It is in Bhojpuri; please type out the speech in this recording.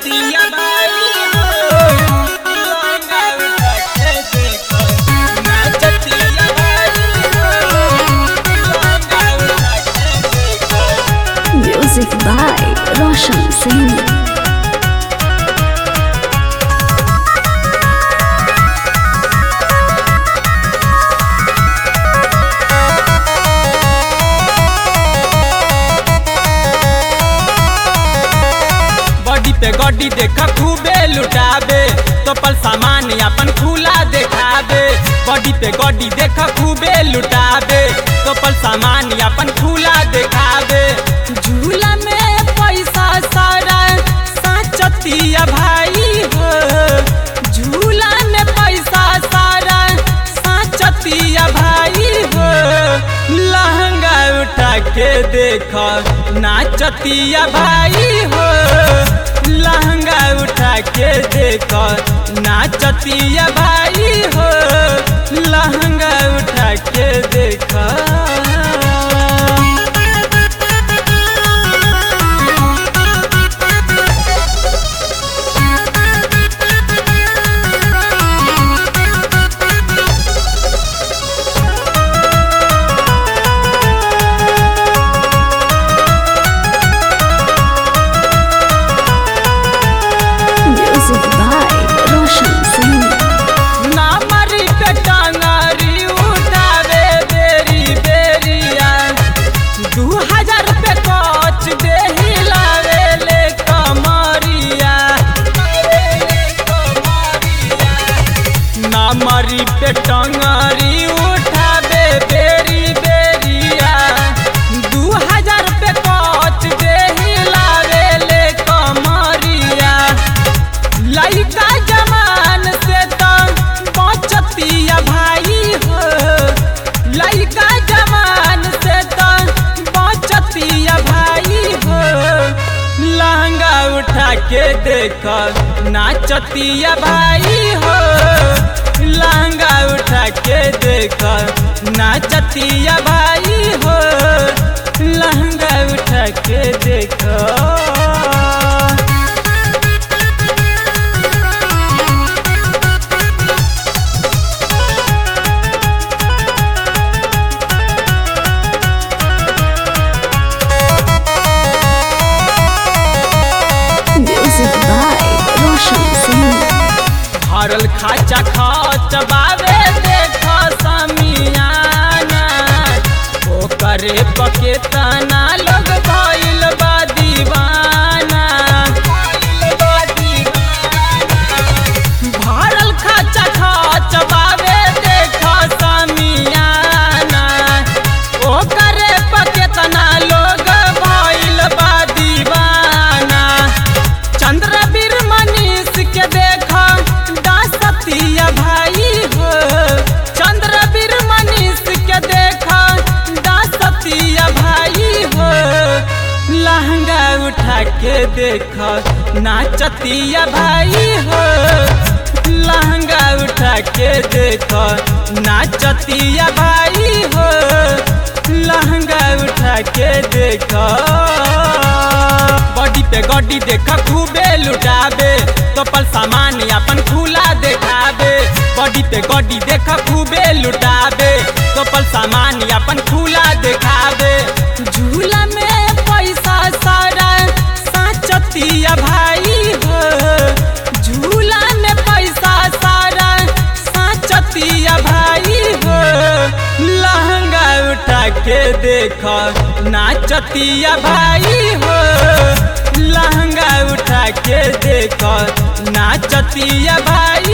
नाचतिया भाई हो लहंगा उठा के देखो नाचतिया भाई हो लहंगा उठा के देखो Music by Roshan Singh. Body पे गड्डी देखा खूबे लुटाबे तो पल सामान अपन खुला देखाबे बॉडी पे गड्डी देखा खूबे लुटाबे तो पल सामान अपन खुला देखाबे झूला में पैसा सारा साचतिया भाई हो झूला में पैसा सारा साचतिया भाई हो लहंगा उठा के देख नाचतिया भाई हो लहंगा उठा के देख नाचतिया भाई हो लहंगा उठा के देख Music by Roshan Singh. नामरी पे टांगरी उठावे बेरी बेरिया दू हजार पे कच दे हिलावे ले कमरिया नामरी पे टांगरी उठावे बेरी बेरिया दू हजार पे कच दे हिलावे ले कमरिया लइका जमान से तो बचतिया भाई हो लइका जमान से तो बचतिया भाई हो लहंगा उठा के देख नाचतिया भाई हो लहंगा उठा के देख नाचतिया भाई हो लहंगा उठा के देखो Music by Roshan Singh. भरल खाचा खच बावे देख समियाना ओकरे पके तना लोग भइल बा दीवाना भरल खाचा खच बावे देख समियाना ओकरे पके तना लोग भइल बा दीवाना चंद्रवीर मनीष के देखा दासतिया भाई हो चंद्रवीर मनीष के देखा दासतिया भाई हो लहंगा उठा के देखा नाचतिया भाई हो लहंगा उठा के देखा नाचतिया भाई हो लहंगा उठा के देखा बॉडी पे गड्डी देखा खूबे लुटाबे तो पल सामान अपन खुला देखाबे बॉडी पे गड्डी देखा खूबे लुटाबे तो पल सामान अपन खुला देखाबे झूला में पैसा सारा साचतिया भाई हो झूला में पैसा सारा साचतिया भाई हो लहंगा उठा के देख नाचतिया भाई हो लहंगा उठा के देख नाचतिया भाई